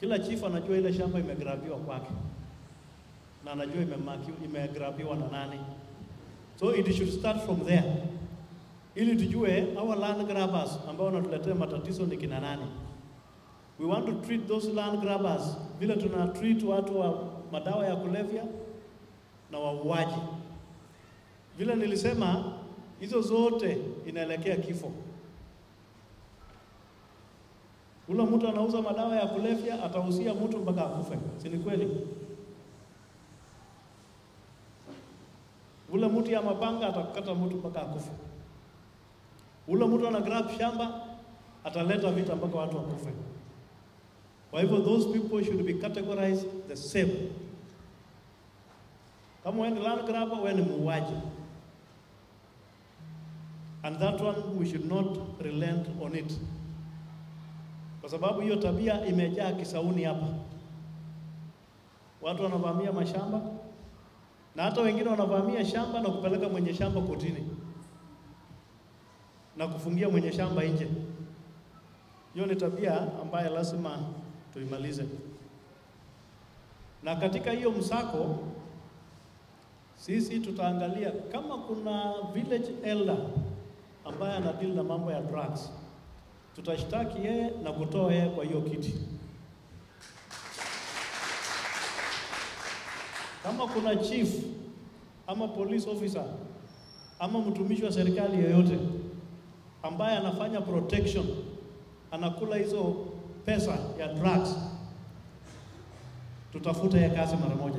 Kila chief anajua ile shamba imegrabiwa kwake na anajua imemaki imegrabiwa na nani. So it should start from there, ili tujue our land grabbers ambao wanatuletea matatizo ni kina nani. We want to treat those land grabbers vile tuna treat watu wa madawa ya kulevya na wauaji. Vile nilisema, hizo zote inaelekea kifo. Ule mtu anauza madawa ya kulevya atahusia mtu mpaka akufe, si ni kweli? Ule mtu ya mapanga atakata mtu mpaka akufe. Ule mtu ana grab shamba ataleta vita mpaka watu wakufe. Kwa hivyo those people should be categorized the same. Kama wewe ni land grabber, wewe ni muuaji. And that one we should not relent on it. Kwa sababu hiyo tabia imejaa Kisauni hapa. Watu wanavamia mashamba na hata wengine wanavamia shamba na kupeleka mwenye shamba kotini na kufungia mwenye shamba nje. Hiyo ni tabia ambayo lazima tuimalize. Na katika hiyo msako, sisi tutaangalia kama kuna village elder ambaye anadili na mambo ya drugs, tutashtaki yeye na kutoa yeye kwa hiyo kiti. Kama kuna chief ama police officer ama mtumishi wa serikali yoyote ambaye anafanya protection, anakula hizo pesa ya drugs, tutafuta ya kazi mara moja.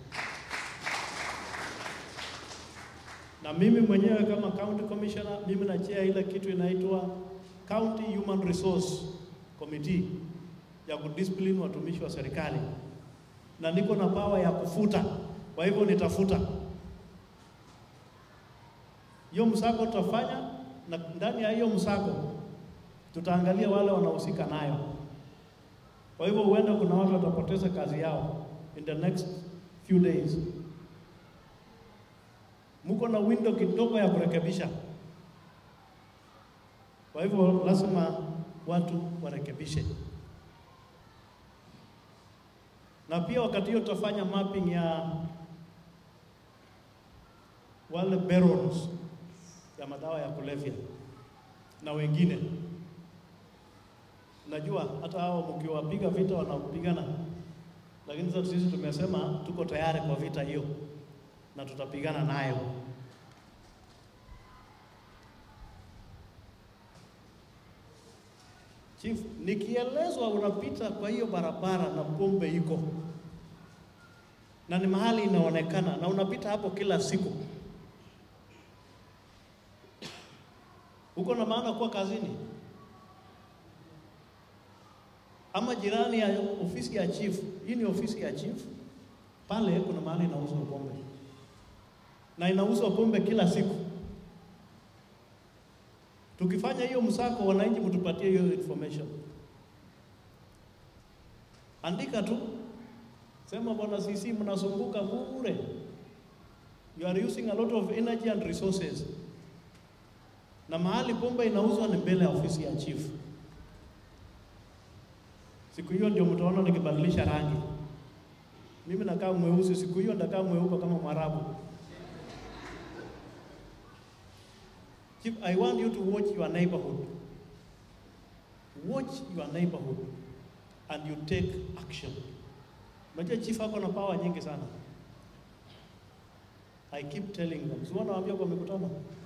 Na mimi mwenyewe kama county commissioner, mimi nachea ile kitu inaitwa County Human Resource Committee ya kudiscipline watumishi wa serikali, na niko na power ya kufuta. Kwa hivyo nitafuta hiyo msako, tutafanya na ndani ya hiyo msako tutaangalia wale wanahusika nayo. Kwa hivyo huenda kuna watu watapoteza kazi yao in the next few days. Mko na window kidogo ya kurekebisha. Kwa hivyo lazima watu warekebishe, na pia wakati hiyo tutafanya mapping ya wale barons ya madawa ya kulevya na wengine. Najua hata hao mkiwapiga vita wanapigana, lakini sasa sisi tumesema tuko tayari kwa vita hiyo na tutapigana nayo. Chief, nikielezwa unapita kwa hiyo barabara na pombe iko na ni mahali inaonekana na unapita hapo kila siku, uko na maana kuwa kazini ama jirani ya ofisi ya chief. Hii ni ofisi ya chief, pale kuna mahali inauzwa pombe na inauzwa pombe kila siku. Tukifanya hiyo msako, wananchi mtupatie hiyo information, andika tu, sema bwana sisi mnasumbuka bure, you are using a lot of energy and resources, na mahali pombe inauzwa ni mbele ya ofisi ya chief. Siku hiyo ndio mtaona nikibadilisha rangi. Mimi nakaa mweusi, siku hiyo ndakaa mweupe kama Mwarabu. Chief, I want you to watch your neighborhood. Watch your neighborhood and you take action. Unajua chief ako na power nyingi sana. I keep telling them. Si wanawaambia kwa mikutano.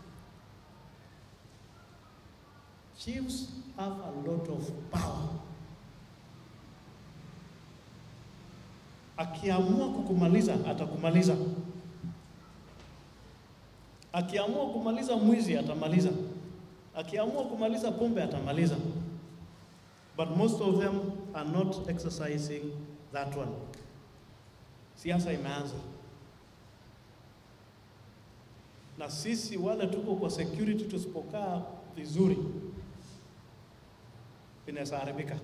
Chiefs have a lot of power. Akiamua kukumaliza atakumaliza. Akiamua kumaliza mwizi atamaliza. Akiamua kumaliza pombe atamaliza. But most of them are not exercising that one. Siasa imeanza, na sisi wale tuko kwa security, tusipokaa vizuri inaweza haribika.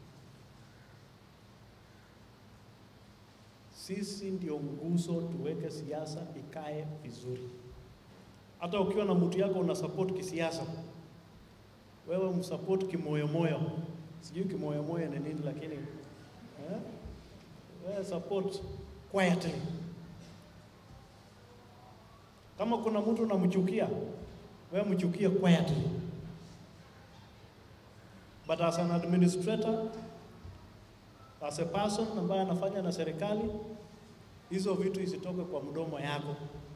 Sisi ndio nguzo, tuweke siasa ikae vizuri. Hata ukiwa na mtu yako una support kisiasa, wewe msupport kimoyomoyo. Sijui kimoyomoyo ni nini, lakini Eh? Wewe support quietly. Kama kuna mtu unamchukia, wewe mchukie quietly. But as an administrator, as a person ambaye anafanya na serikali, hizo vitu isitoke kwa mdomo yako.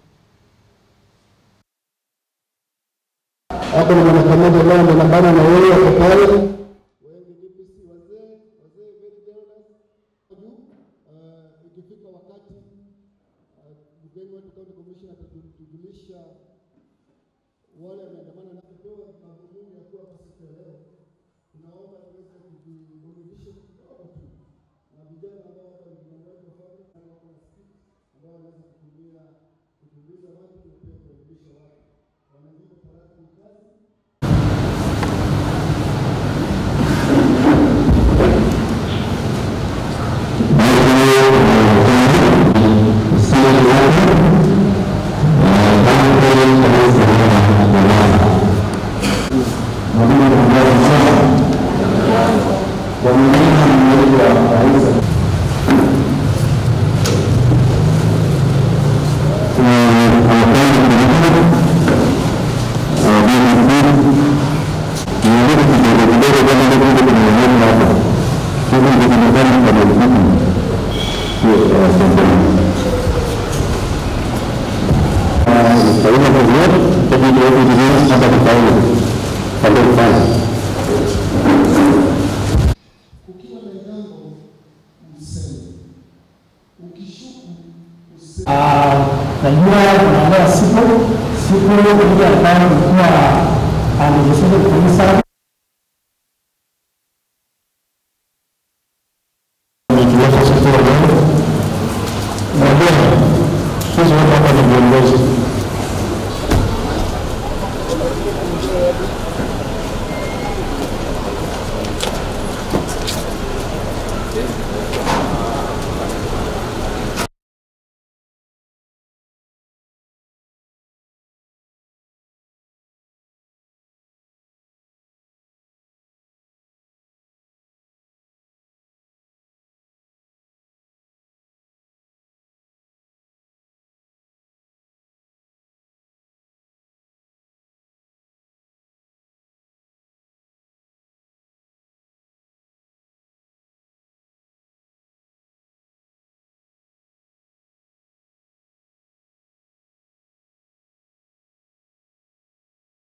hapo na mwanakamaji ambaye amenabana na yeye hapo pale. Wengi DPC wazee wazee very generous juu uh, ikifika wakati uh, mgeni wetu county commissioner atatujulisha wale wameandamana na kupewa madhumuni ya kuwa hapa siku ya leo. Tunaomba tuweze kujiburudisha kidogo tu na vijana ambao hapa ni vijana wetu wa fabric na wako na speech ambao wanaweza kutumia kutuliza watu na pia kuelimisha watu. Wanajibu talaka ni kazi ukiwa na jambo useme, ukishuku useme. Ah, najua tunaandaa siku siku ile ambayo ilikuwa amejisaidia kanisa Najua sisi wote hapa ni viongozi